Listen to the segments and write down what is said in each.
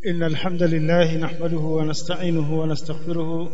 إن الحمد لله نحمده ونستعينه ونستغفره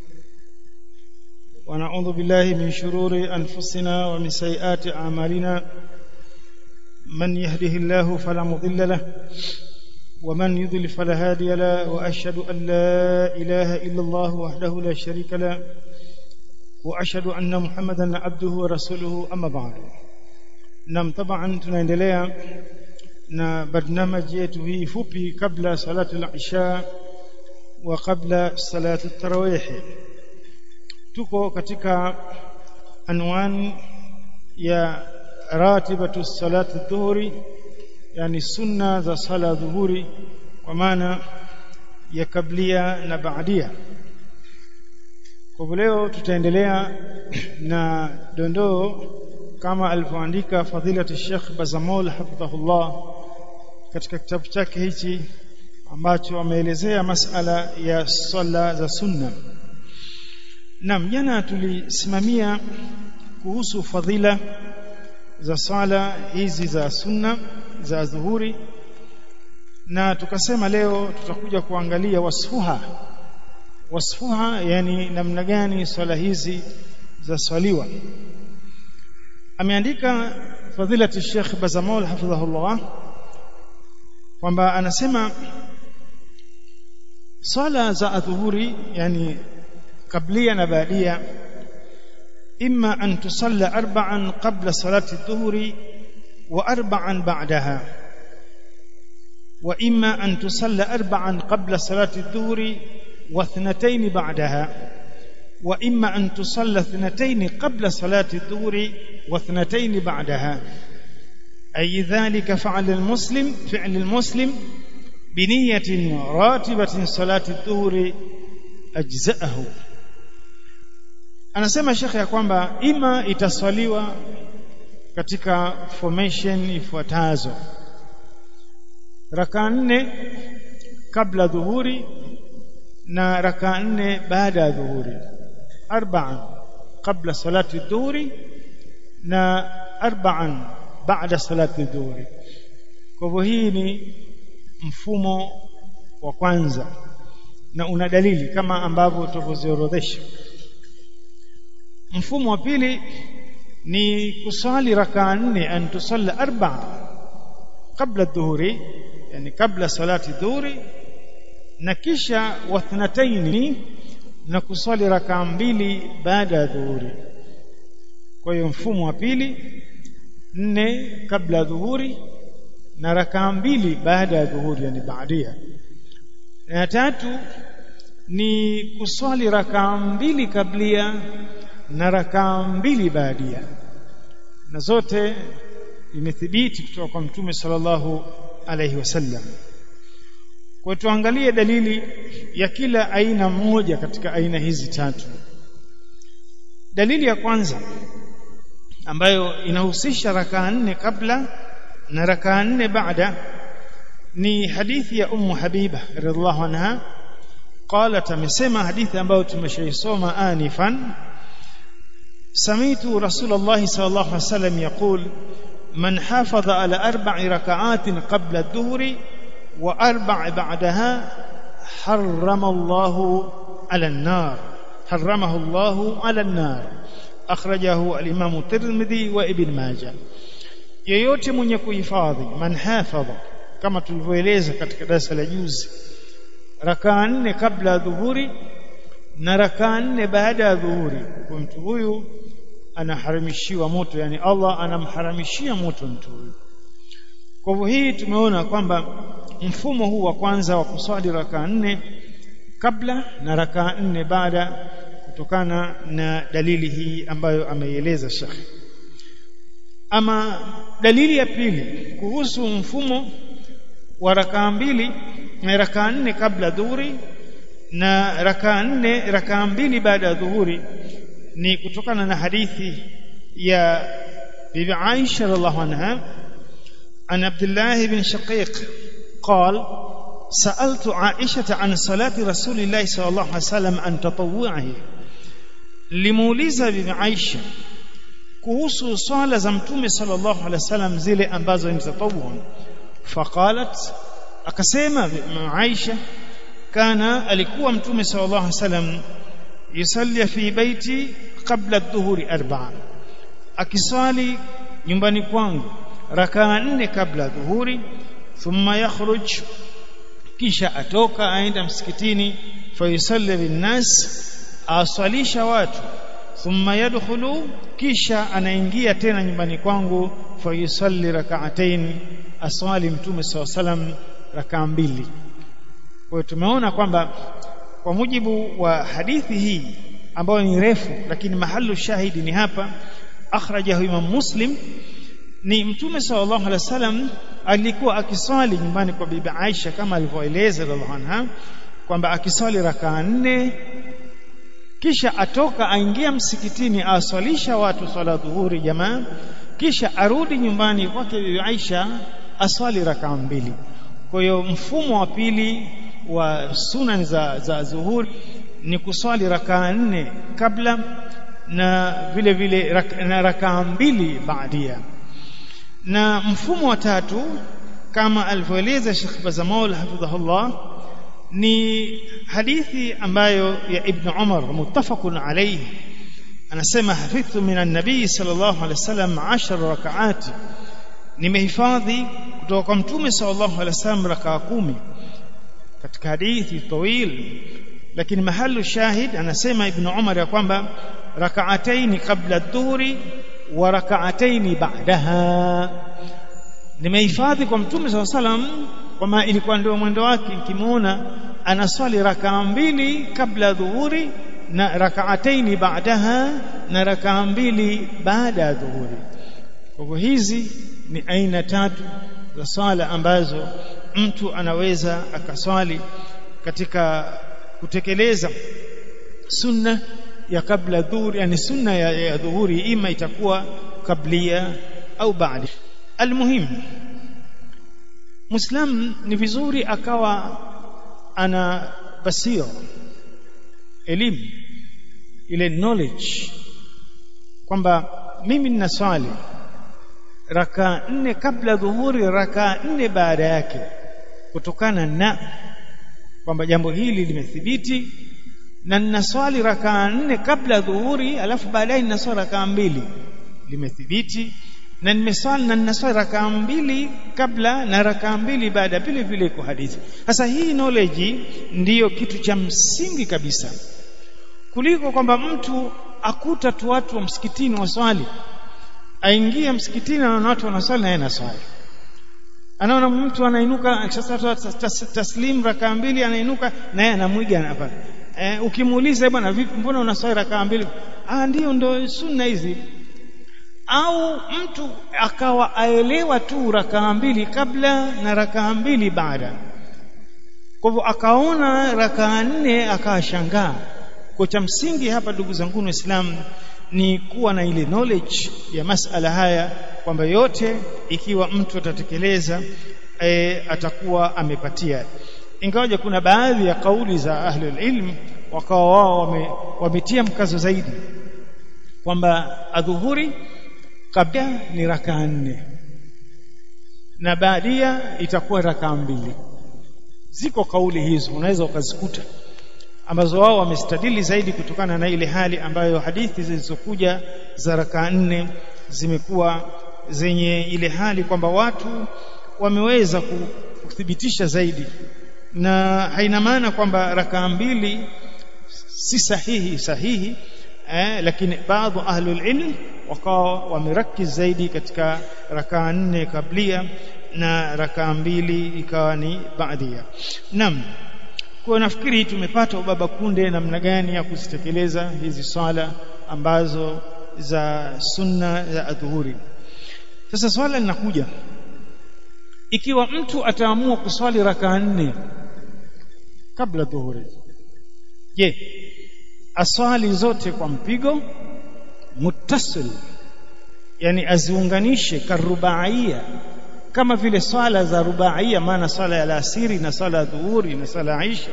ونعوذ بالله من شرور أنفسنا ومن سيئات أعمالنا من يهده الله فلا مضل له ومن يضل فلا هادي له وأشهد أن لا إله إلا الله وحده لا شريك له وأشهد أن محمدا عبده ورسوله أما بعد nam taban tunaendelea na barnamaji yetu hii fupi kabla salatu al-isha wa kabla salatu tarawih tuko katika anwani ya ratibatu salatu dhuhuri yani sunna za sala dhuhuri kwa maana ya kablia na baadia kwa leo tutaendelea na dondoo kama alivyoandika fadilati Sheikh Bazamol hafidhahullah katika kitabu chake hichi ambacho ameelezea masala ya swala za sunna. Naam, jana tulisimamia kuhusu fadhila za swala hizi za sunna za dhuhuri na tukasema leo tutakuja kuangalia wasfuha wasfuha yani namna gani swala hizi za swaliwa ameandika fadhilati Sheikh Bazamol hafidhahullah kwamba anasema swala za adhuhuri yani kablia na baadia imma an tusalla arba'an qabla salati adh-dhuhri wa arba'an ba'daha wa imma an tusalla arba'an qabla salati adh-dhuhri wa ithnatayn ba'daha وإما أن تصلى اثنتين قبل صلاة الظهر واثنتين بعدها أي ذلك فعل المسلم فعل المسلم بنية راتبة صلاة الظهر أجزأه anasema shekhe ya kwamba ima itaswaliwa katika formation ifuatazo raka nne kabla dhuhuri na raka nne baada ya dhuhuri أربعا قبل صلاة الظهر na arba'an baada salati dhuhuri kwa hivyo hii ni mfumo wa kwanza na una dalili kama ambavyo tulivyoziorodhesha mfumo wa pili ni kusali rakaa nne an tusalla arba'a kabla dhuhuri yani kabla salati dhuhuri na kisha wathnataini na kusali rakaa mbili baada ya dhuhuri kwa hiyo mfumo wa pili nne kabla ya dhuhuri na rakaa mbili baada ya dhuhuri yani baadia na tatu ni kuswali rakaa mbili kablia na rakaa mbili baadia na zote imethibiti kutoka kwa mtume sallallahu alaihi wasallam kwa tuangalie dalili ya kila aina moja katika aina hizi tatu dalili ya kwanza ambayo inahusisha rakaa nne kabla na rakaa nne baada ni hadithi ya ummu habiba radhiallahu anha qalat amesema hadithi ambayo tumeshaisoma anifan samitu rasulullah sallallahu alaihi wasallam yaqul man hafadha ala arba'i raka'atin qabla adh-dhuhri وأربع بعدها حرم الله على النار حرمه الله على النار أخرجه الإمام الترمذي وابن ماجه yeyote mwenye kuhifadhi man hafadha kama tulivyoeleza katika darasa la juzi rakaa nne kabla ya dhuhuri na rakaa nne baada ya dhuhuri kwa mtu huyu anaharamishiwa moto yani Allah anamharamishia moto mtu huyu kwa hivyo hii tumeona kwamba mfumo huu wa kwanza wa kuswali rakaa nne kabla na rakaa nne baada kutokana na dalili hii ambayo ameieleza Sheikh ama dalili ya pili kuhusu mfumo wa rakaa mbili na rakaa nne kabla dhuhuri na rakaa nne rakaa mbili baada ya dhuhuri ni kutokana na hadithi ya bibi Aisha radhiallahu anha عن عبد الله بن شقيق قال سألت عائشة عن صلاة رسول الله صلى الله عليه وسلم عن تطوعه limuuliza bibi Aisha kuhusu swala za mtume sallallahu alaihi wasallam zile ambazo ni tatawwu faqalat akasema Aisha kana alikuwa mtume sallallahu alaihi wasallam yusalli fi baiti qabla adh-dhuhuri arba'a akiswali nyumbani kwangu rakaa nne kabla dhuhuri thumma yakhruj kisha atoka aenda msikitini fayusalli linnas aswalisha watu thumma yadkhulu kisha anaingia tena nyumbani kwangu fayusalli rak'atayn aswali mtume SAW rakaa mbili kwa hiyo tumeona kwamba kwa mujibu wa hadithi hii ambayo ni refu lakini mahalu shahidi ni hapa akhrajahu imam muslim ni mtume sallallahu alaihi wasallam alikuwa akiswali nyumbani kwa bibi Aisha kama alivyoeleza radhiallahu anha kwamba akiswali rakaa nne kisha atoka aingia msikitini aswalisha watu swala dhuhuri jamaa kisha arudi nyumbani kwake bibi Aisha aswali rakaa mbili kwa hiyo mfumo wa pili wa sunan za, za zuhuri ni kuswali rakaa nne kabla na vile vile rak, na rakaa mbili baadia na mfumo wa tatu kama alivyoeleza Sheikh Bazamaul hafidhahullah ni hadithi ambayo ya Ibn Umar muttafaqun alayhi anasema hafidhtu min an-nabii sallallahu alayhi wasallam 10 rak'at nimehifadhi kutoka kwa mtume sallallahu alayhi wasallam rakaa kumi katika hadithi tawil lakini mahalu shahid anasema Ibn Umar ya kwamba rak'ataini qabla adh-dhuhri wa rak'ataini ba'daha nimehifadhi kwa mtume SAW salam kwamba ilikuwa ndio mwendo wake nikimuona anaswali rakaa mbili kabla dhuhuri na rak'ataini ba'daha na rakaa mbili baada ya dhuhuri kwa hivyo hizi ni aina tatu za swala ambazo mtu anaweza akaswali katika kutekeleza sunna ya kabla dhuhuri yani sunna ya, ya dhuhuri ima itakuwa kablia au baada almuhim muislam ni vizuri akawa ana basira elimu ile knowledge kwamba mimi nina swali raka nne kabla dhuhuri raka nne baada yake kutokana na kwamba jambo hili limethibiti na ninaswali rakaa nne kabla dhuhuri alafu baadaye ninaswali rakaa mbili limethibiti na nimeswali na ninaswali rakaa mbili kabla na rakaa mbili baada vile vile iko hadithi sasa hii knowledge ndiyo kitu cha msingi kabisa kuliko kwamba mtu akuta tu watu wa msikitini waswali aingia msikitini anaona watu wanaswali na yeye anaswali anaona mtu anainuka sasa taslim rakaa mbili anainuka na yeye anamwiga hapa eh, ukimuuliza bwana vipi mbona unaswali rakaa mbili ah ndio ndo sunna hizi au mtu akawa aelewa tu rakaa mbili kabla na rakaa mbili baada kwa hivyo akaona rakaa nne akashangaa kwa cha msingi hapa ndugu zangu waislamu ni kuwa na ile knowledge ya masala haya kwamba yote ikiwa mtu atatekeleza e, atakuwa amepatia ingawaje kuna baadhi ya kauli za ahlul ilm wakawa wao wame, wametia mkazo zaidi kwamba adhuhuri kabla ni rakaa nne na baadia itakuwa rakaa mbili ziko kauli hizo unaweza ukazikuta ambazo wao wamestadili zaidi kutokana na ile hali ambayo hadithi zilizokuja za rakaa nne zimekuwa zenye ile hali kwamba watu wameweza kuthibitisha zaidi na haina maana kwamba rakaa mbili si sahihi sahihi eh, lakini baadhi ahlul ilm wakawa wamerakiz zaidi katika rakaa nne kablia na rakaa mbili ikawa ni baadia naam kwa nafikiri tumepata ubaba kunde namna gani ya kuzitekeleza hizi swala ambazo za sunna za adhuhuri sasa swala linakuja ikiwa mtu ataamua kuswali rakaa nne kabla dhuhuri je aswali zote kwa mpigo muttasil yani aziunganishe karubaia kama vile swala za rubaia maana swala ya alasiri na swala ya dhuhuri na swala ya isha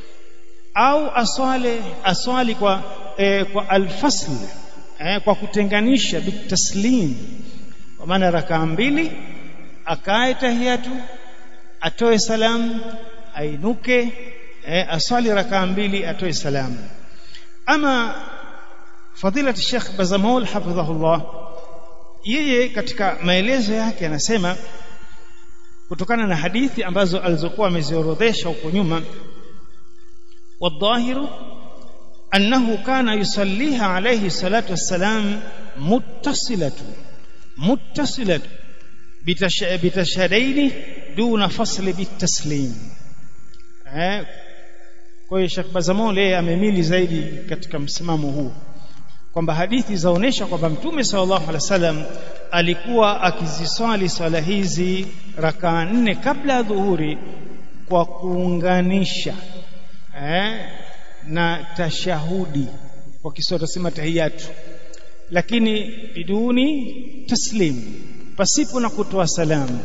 au aswale aswali kwa eh, kwa alfasl eh, kwa kutenganisha bitaslim kwa maana rakaa mbili akae tahiyatu atoe salamu ainuke eh, aswali rakaa mbili atoe salamu ama fadilati Sheikh Bazamol hafidhahullah yeye katika maelezo yake anasema kutokana na hadithi ambazo alizokuwa ameziorodhesha huko nyuma wadhahiru annahu kana yusalliha alayhi salatu wassalam muttasilatu muttasilatu bitashadaini duna fasli bitaslim eh kwa hiyo Sheikh Bazamol yeye amemili zaidi katika msimamo huu kwamba hadithi zaonesha kwamba Mtume sallallahu alaihi wasallam alikuwa akiziswali swala hizi rakaa nne kabla ya dhuhuri kwa kuunganisha eh, na tashahudi kwa Kiswahili tunasema tahiyatu lakini biduni taslim pasipo na kutoa salamu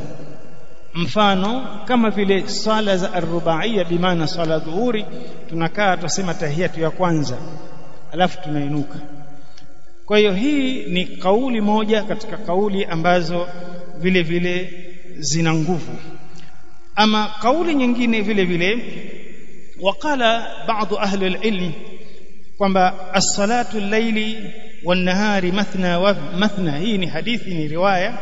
mfano kama vile swala za arbaia bimaana swala dhuhuri tunakaa tusema tahiyatu ya kwanza alafu tunainuka kwa hiyo hii ni kauli moja katika kauli ambazo vile vile zina nguvu ama kauli nyingine vile vile wakala baadhi ahli alilm kwamba as-salatu al-layli wan-nahari mathna wa mathna hii ni hadithi ni riwaya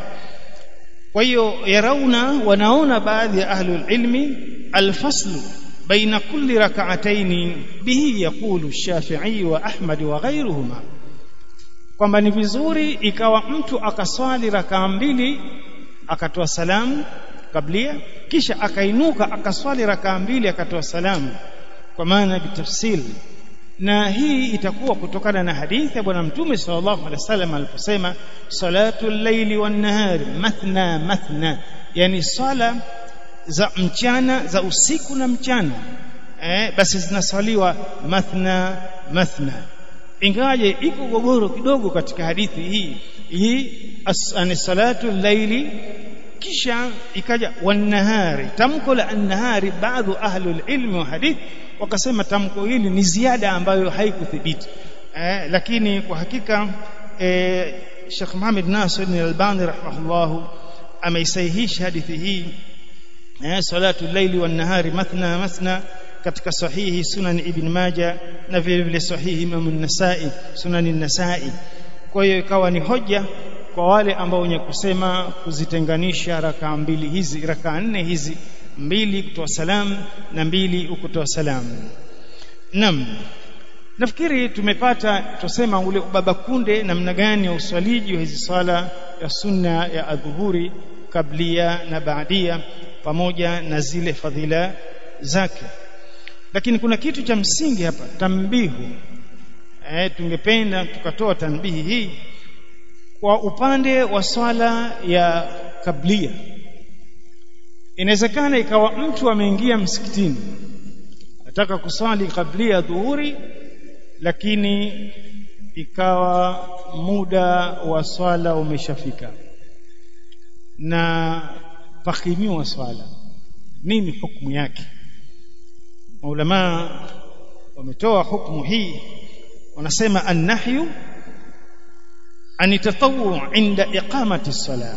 kwa hiyo yarauna wanaona baadhi ya ahli alilmi al-faslu baina kulli rak'atayn bihi yaqulu ash-shafi'i wa ahmad wa ghayruhuma kwamba ni vizuri ikawa mtu akaswali rakaa mbili akatoa salamu kablia kisha akainuka akaswali rakaa mbili akatoa salamu kwa maana bitafsil na hii itakuwa kutokana na hadithi ya bwana mtume sallallahu alaihi wasallam aliposema salatu llaili wan nahari mathna mathna yani swala za mchana za usiku na mchana eh, basi zinaswaliwa mathna mathna ingawaje iko gogoro kidogo katika hadithi hii hii ani salatu llaili kisha ikaja wanahari tamko la annahari baadhi ahlul ilmi wa hadith wakasema tamko hili ni ziada ambayo haikuthibiti eh, lakini kwa hakika eh, Sheikh Muhammad Nasir al-Albani rahimahullah ameisahihisha hadithi hii eh, salatu llaili wan nahari mathna mathna katika sahihi sunan ibn maja na vile vile sahihi imam an-nasai sunan an-nasai kwa hiyo ikawa ni hoja kwa wale ambao wenye kusema kuzitenganisha rakaa mbili hizi rakaa nne hizi mbili kutoa salamu na mbili ukutoa salamu nam nafikiri tumepata tusema ule baba kunde namna gani ya uswaliji wa hizi swala ya sunna ya adhuhuri kablia na baadia pamoja na zile fadhila zake lakini kuna kitu cha msingi hapa tambihu eh tungependa tukatoa tanbihi hii kwa upande wa swala ya kablia inawezekana ikawa mtu ameingia msikitini nataka kuswali kablia dhuhuri lakini ikawa muda wa swala umeshafika na pakimiwa swala nini hukumu yake maulama wametoa hukumu hii wanasema annahyu an tatawwu inda iqamati sala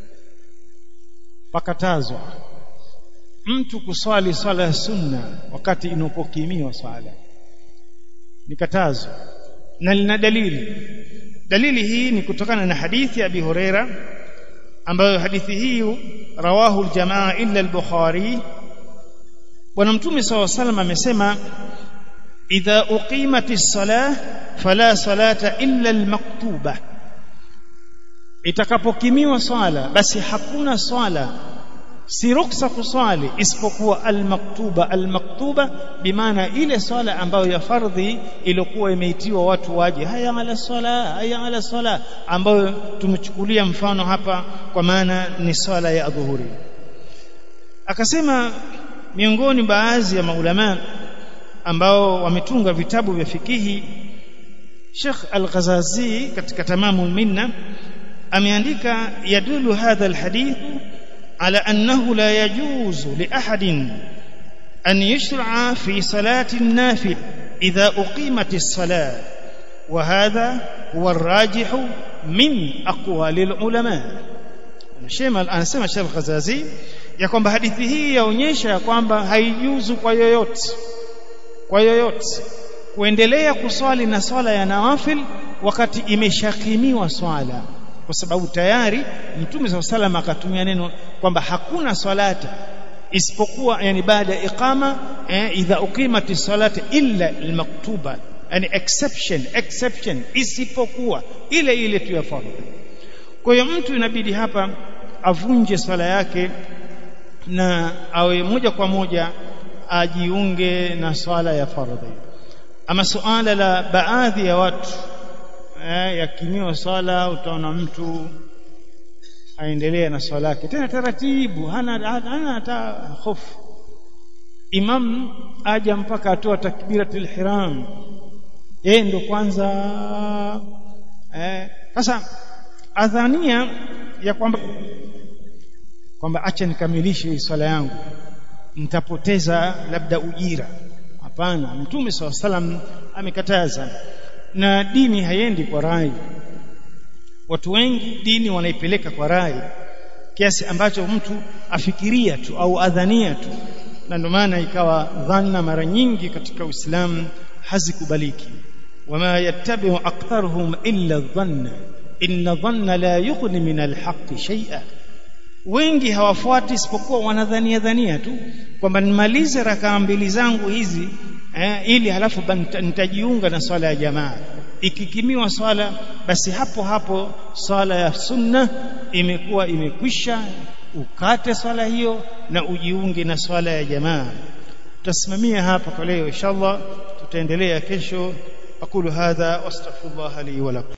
pakatazwa mtu kuswali swala ya sunna wakati inapokimiwa swala nikatazwa na lina dalili dalili hii ni kutokana na hadithi ya Abi Huraira ambayo hadithi hii rawahu aljamaa illa al-Bukhari bwana mtume saw sallam amesema idha uqimatis salah fala salata illa al-maktuba itakapokimiwa swala basi hakuna swala si ruksa kuswali isipokuwa almaktuba almaktuba bimaana ile swala ambayo ya fardhi iliyokuwa imeitiwa watu waje haya ala swala haya ala swala ambayo tumechukulia mfano hapa kwa maana ni swala ya adhuhuri akasema miongoni baadhi ya maulama ambao wametunga vitabu vya fikihi Sheikh Al-Ghazazi katika Tamamul Minna ameandika yadulu hadha alhadith على أنه لا يجوز لأحد أن يشرع في صلاة النافل إذا أقيمت الصلاة وهذا هو الراجح من أقوال العلماء anasema anasema Sheikh Ghazazi ya kwamba hadithi hii yaonyesha kwamba haijuzu kwa yoyote kwa yoyote kuendelea kuswali na swala ya nawafil wakati imeshakimiwa swala kwa sababu tayari mtume SAW salam akatumia neno kwamba hakuna swalata isipokuwa yani baada ya iqama eh, idha uqimati salati illa almaktuba yani exception exception isipokuwa ile ile tu ya fardhu kwa hiyo mtu inabidi hapa avunje swala yake na awe moja kwa moja ajiunge na swala ya fardhi ama suala la baadhi ya watu eh, yakimiwa swala utaona mtu aendelee na swala yake tena taratibu hana hana hata hofu imam aja mpaka atoa takbiratul ihram yeye ndo kwanza eh sasa adhania ya kwamba kwamba acha nikamilishe swala yangu nitapoteza labda ujira hapana mtume swalla salam amekataza na dini haiendi kwa rai watu wengi dini wanaipeleka kwa rai kiasi ambacho mtu afikiria tu au adhania tu na ndio maana ikawa dhanna mara nyingi katika Uislamu hazikubaliki wama yattabi'u aktharuhum illa dhanna inna dhanna la yughni min alhaqqi shay'a wengi hawafuati isipokuwa wanadhania dhania tu kwamba nimalize rakaa mbili zangu hizi eh, ili halafu nitajiunga na swala ya jamaa ikikimiwa swala basi hapo hapo swala ya sunna imekuwa imekwisha ukate swala hiyo na ujiunge na swala ya jamaa tutasimamia hapa kwa leo inshallah tutaendelea kesho aqulu hadha wastaghfirullah li wa lakum